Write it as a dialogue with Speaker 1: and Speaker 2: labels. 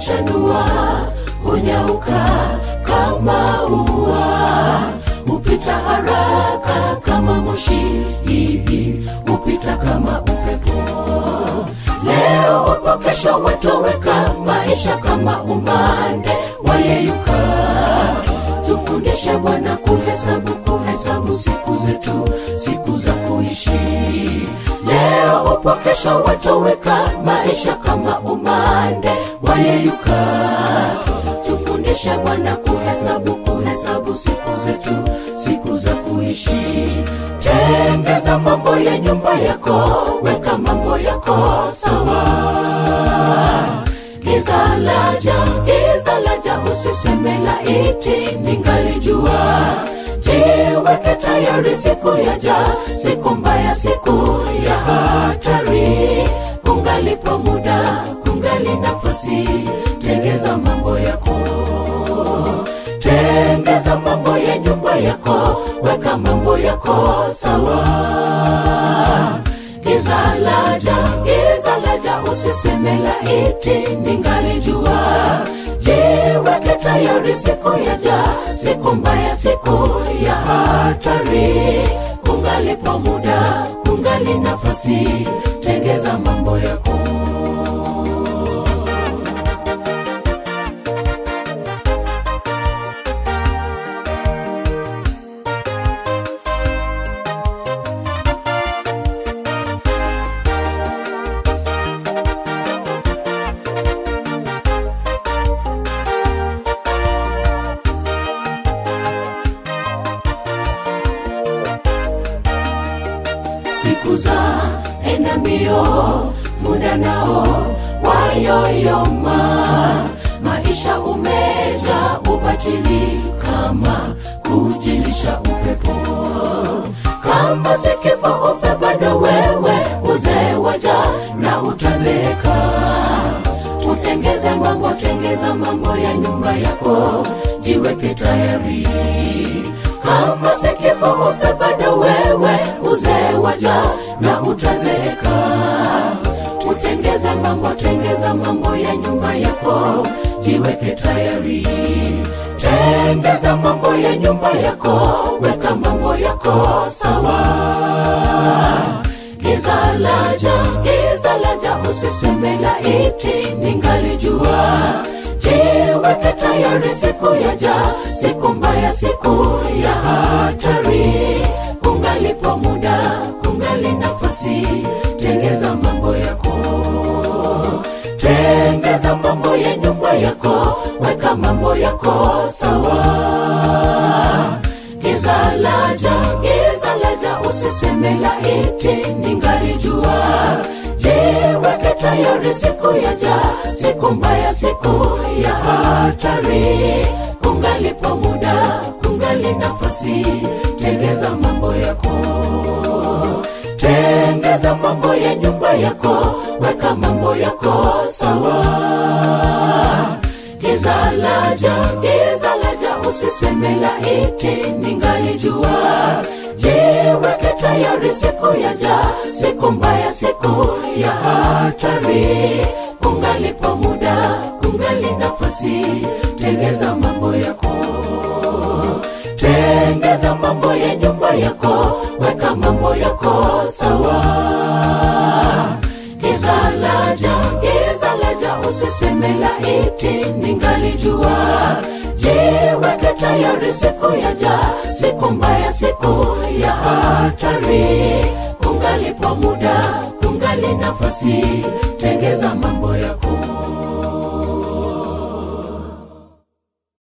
Speaker 1: huchanua hunyauka kama ua hupita haraka kama moshi hihi hupita kama upepo leo upo kesho watoweka maisha kama umande wayeyuka tufundishe bwana kuhesabu kuhesabu siku zetu siku za kuishi leo upo kesho watoweka maisha kama umande wayeyuka tufundishe bwana kuhesabu kuhesabu siku zetu siku za kuishi tengeza mambo ya nyumba yako weka mambo yako sawa giza laja giza laja usiseme laiti ningalijua jiweke tayari siku yaja siku mbaya siku ya hatari kungalipo muda kungali nafasi tengeza mambo yako tengeza mambo ya nyumba yako weka mambo yako sawa giza laja giza laja usiseme laiti ningalijua jiweke tayari siku yaja siku mbaya siku ya hatari kungalipo muda kungali nafasi tengeza mambo yako siku za enda mbio muda nao wayoyoma maisha umeja ubatili kama kujilisha upepo kama sikifa ufe bado wewe uzee waja na utazeeka utengeze mambo tengeza mambo ya nyumba yako jiweke tayari kama sikifa ufe bado wewe uzee waja na utazeeka utengeze mambo tengeza mambo ya nyumba yako jiweke tayari tengeza mambo ya nyumba yako weka mambo yako sawa giza laja giza laja usiseme laiti ningalijua jiweke tayari siku yaja siku mbaya siku ya hatari kungalipo muda kungali nafasi tengeza mambo yako tengeza mambo ya nyumba yako weka mambo yako sawa giza laja giza laja usiseme laiti ningalijua jiweke tayari siku yaja siku mbaya siku ya hatari kungalipo muda kungali nafasi tengeza mambo yako tengeza mambo ya nyumba yako weka mambo yako sawa giza laja giza laja usiseme laiti ningalijua jiweke tayari siku yaja siku mbaya siku ya hatari kungalipo muda kungali nafasi tengeza mambo yako tengeza mambo ya nyumba yako weka mambo yako sawa giza laja giza laja usiseme laiti ningalijua jiweke tayari siku yaja siku mbaya siku ya hatari kungalipo muda kungali nafasi tengeza mambo yako